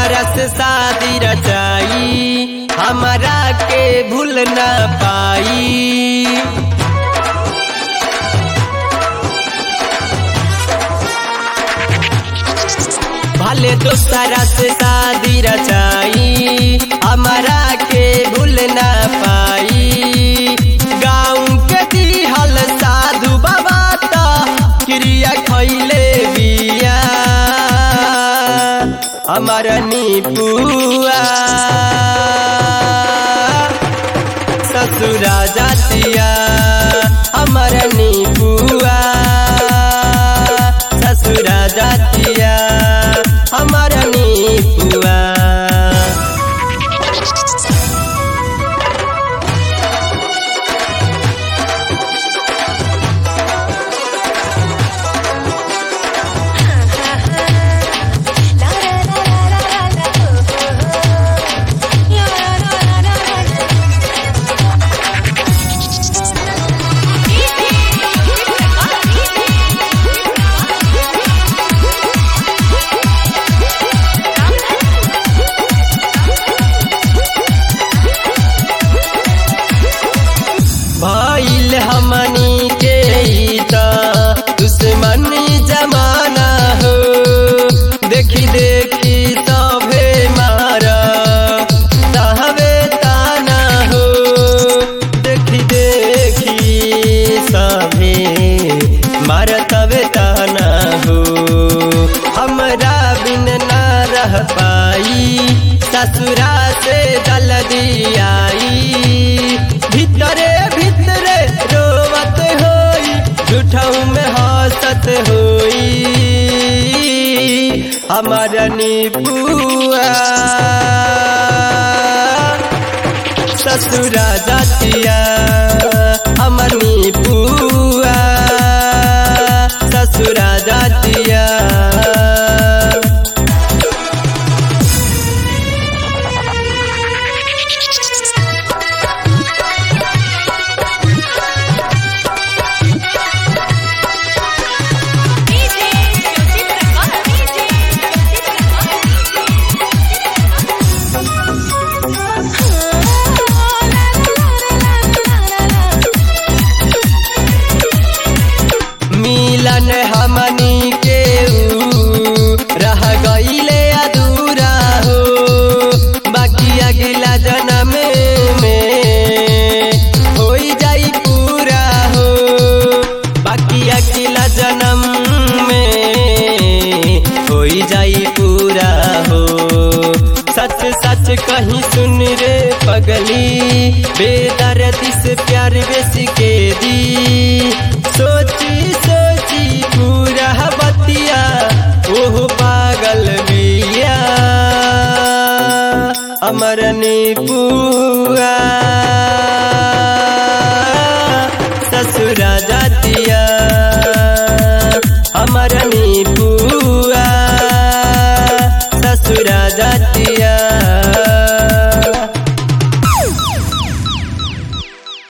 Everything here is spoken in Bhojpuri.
दोसरा से शादी रचाई हमारा के भूल ना पाई भले दोसरा से शादी रचाई हमारा के भूल ना पाई गाँव के दिहल साधु बाबा ता क्रिया खैले बिया हमार निपुआ ससुरा जातिया हमार निपुआ ससुरा जातिया हमार निपुआ La la la la la la la oh oh oh. La la la la la la la. भइल हमनी के ई त दुश्मनी जमाना हो देखी देखी सभे मार तहवे ताना हो देखी देखी सभे मार तवे ताना हो हमरा बिन ना रह पाई ससुरा से जल्दी आई भीतरे भीतरे रोवत होई झूठऊ में हंसत होई हमार निपुआ ससुरा जातिया हमर निपुआ ससुरा जातिया मिलन हमनी के ऊ रह गईले अधूरा हो बाकी अगला जन्म में होई जाई पूरा हो बाकी अगला जन्म में होई जाई पूरा हो सच सच कहीं